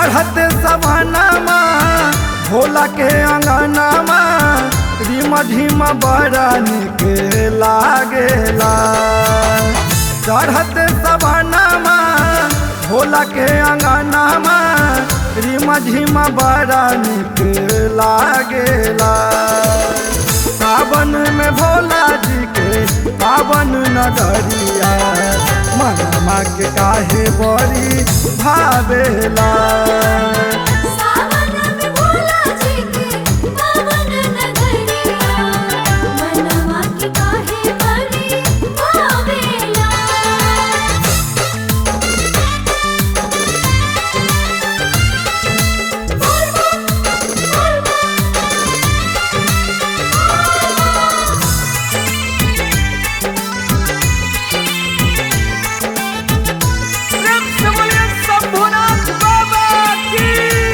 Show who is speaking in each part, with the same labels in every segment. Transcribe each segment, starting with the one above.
Speaker 1: चढ़ते सवानामा भोला के अंगनामा रिम झिम बड़ा निक लागेला चढ़ते सवानामा भोला के अंगनामा रिम झिम बड़ा निक लागेला सावन में भोला जी के पावन नगरिया मनमा के काहे बड़ी भावेला
Speaker 2: सावन में भोला जी के पावन नगरिया मनवा के काहे बड़ी भावेला
Speaker 1: शंभुनाथ बाबा की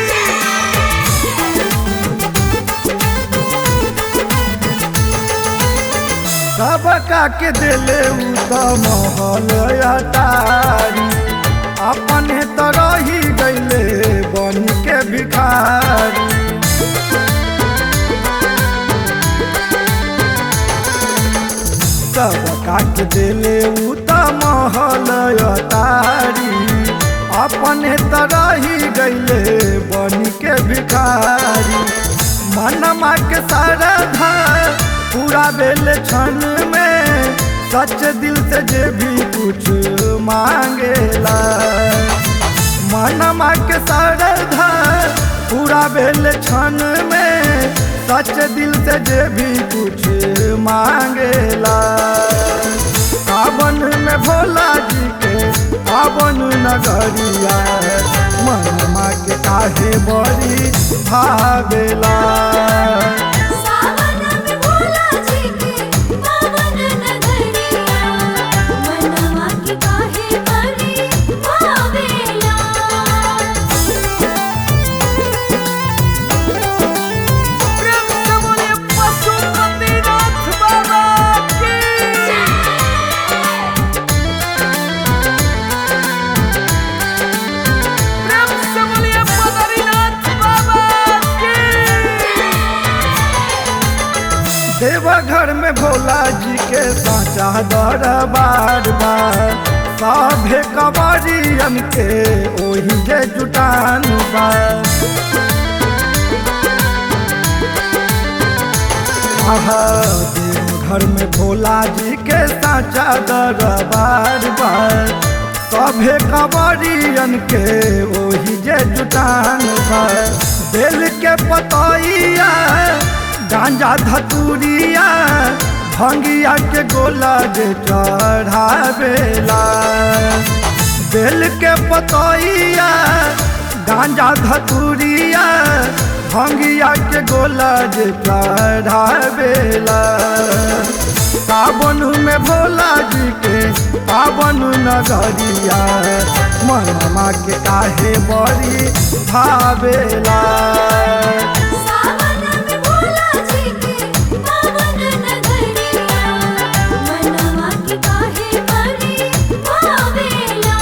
Speaker 1: सबका के दिले उ त महल अटारी अपने तो रही गईले बन के भिखारी सबका के दिले उ त महल अटारी अपने तो रही गईले बन के भिखारी मनमा के श्रद्धा पूरा बेल क्षण में सच दिल से जे भी कुछ मांगेला मनमा के श्रद्धा पूरा बेल क्षण में सच दिल से जे भी कुछ मांगेला सावन में भोला जी के पावन नगरिया मनमा के काहे बड़ी भावेला
Speaker 2: सावन में भोला जी के पावन नगरिया मनवा के काहे बड़ी भावेला
Speaker 1: देवघर में भोला जी के साचा दरबार बा सभे कवरियन के ओही जे जुटान बा आहा देवघर में भोला जी के साचा दरबार बा सभे कवरियन के ओही जे जुटान बा बेल के पतैया गांजा धतूरिया भंगिया के गोला जे चढ़ावेला बेल के पतैया गांजा धतूरिया भंगिया के गोला जे चढ़ावेला सावन में भोला जी के पावन नगरिया मनमा के काहे बड़ी भावेला
Speaker 2: सावन में भोला जी के पावन नगरिया मनवा के काहे बड़ी भावेला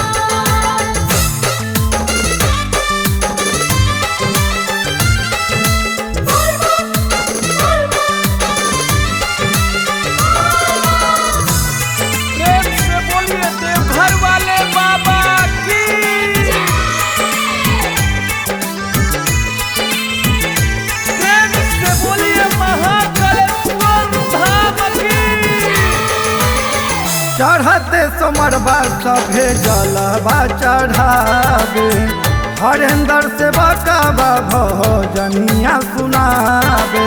Speaker 3: प्रेम से बोलिए देवघर वाले बाबा की प्रेम से बोलिए महाकालेश्वर धाम की
Speaker 1: चढ़ते सोमरबा सभे जलबा चढ़ावे हरेंद्र से बकाबा भजनिया सुनावे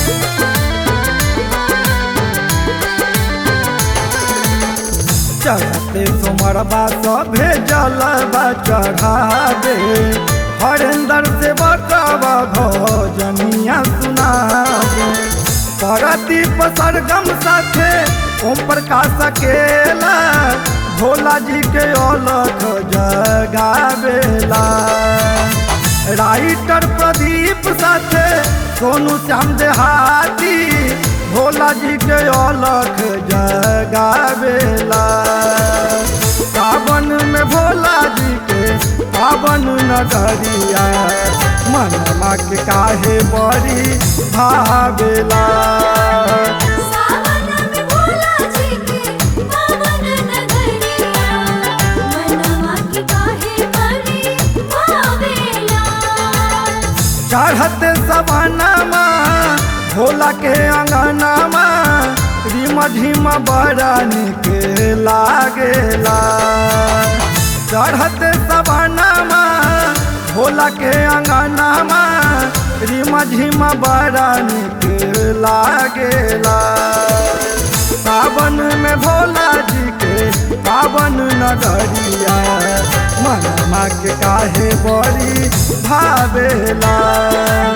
Speaker 1: चढ़ते सोमरबा सभे जलबा चढ़ावे हरेंद्र से बकाबा भजनिया सुनावे परदीप सरगम साथे ओम प्रकाश अकेला भोला जी के अलख जगावेला राइटर प्रदीप साथे सोनू श्याम देहाती भोला जी के अलख जगावेला सावन में भोला जी के पावन नगरिया मनमा के काहे बड़ी भावेला
Speaker 2: सावन में भोला जी के पावन नगरिया मनवा की काहे बड़ी भावेला
Speaker 1: चढ़ते सवानामा भोला के अंगनामा रिम झिम बड़ा निक लागेला चढ़ते सवानामा भोला के अंगनामा रिम झिम बड़ा निक लागेला सावन में भोला जी के पावन नगरिया मनमा के काहे बड़ी भावेला